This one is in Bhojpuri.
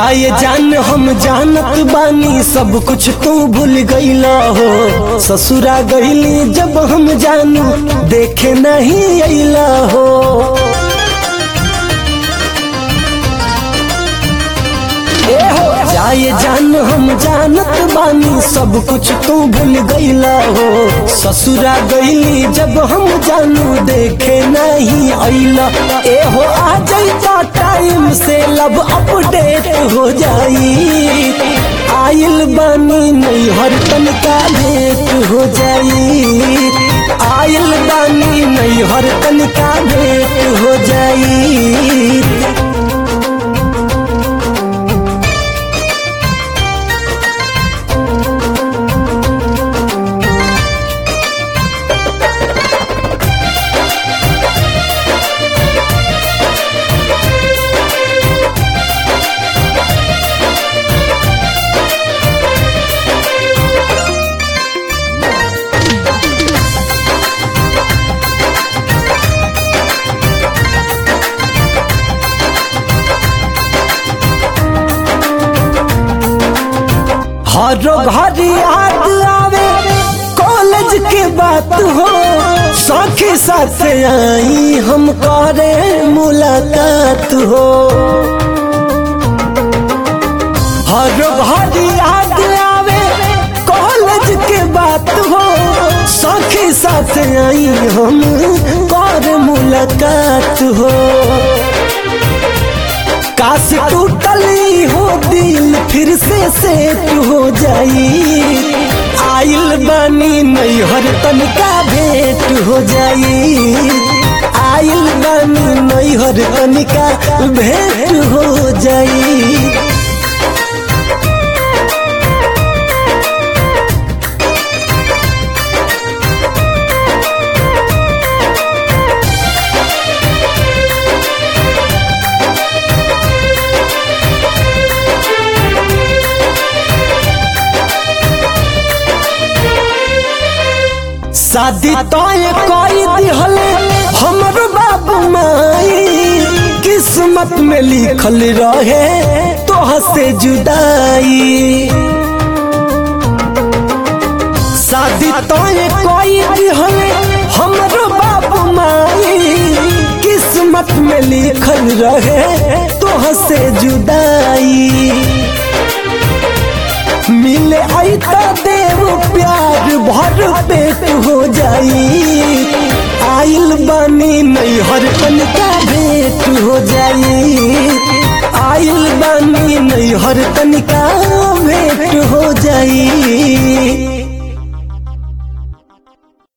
जाए जान हम जानत बानी सब कुछ तू भूल गईला हो ससुरा गईली जब हम जानू देखे नहीं अइला हो ए हो जाए जान हम जानत बानी सब कुछ तू भूल गईला हो ससुरा गईली जब हम जानू देखे नहीं अइला ए हो आ जाइता टाइम से लब अपडेट हो जाई आइल बानी नहीं हर तनिका भेंट हो जाई आइल बानी नहीं हर तनिका भेंट हो जाई हर घर याद आवे कॉलेज के बात हो सखी साथ आई हम करे मुलाकात हो हर घर याद आवे कॉलेज के बात हो सखी साथ आई हम कर मुलाकात हो काश टूटली हो दिल फिर से सेट हो जाई आइल बानी नहीं हर तनिका भेंट हो जाई आइल बानी नहीं हर तनिका भेंट हो जाई शादी तय कई दिहले हमर बाबू माई किस्मत में लिखल रहे तोह से जुदाई शादी तय कई दिहले हमर बाबू माई किस्मत में लिखल रहे तोह से जुदाई मिले आई तो देव प्यार भर पेट हो जाई आइल बानी नहीं हर पन का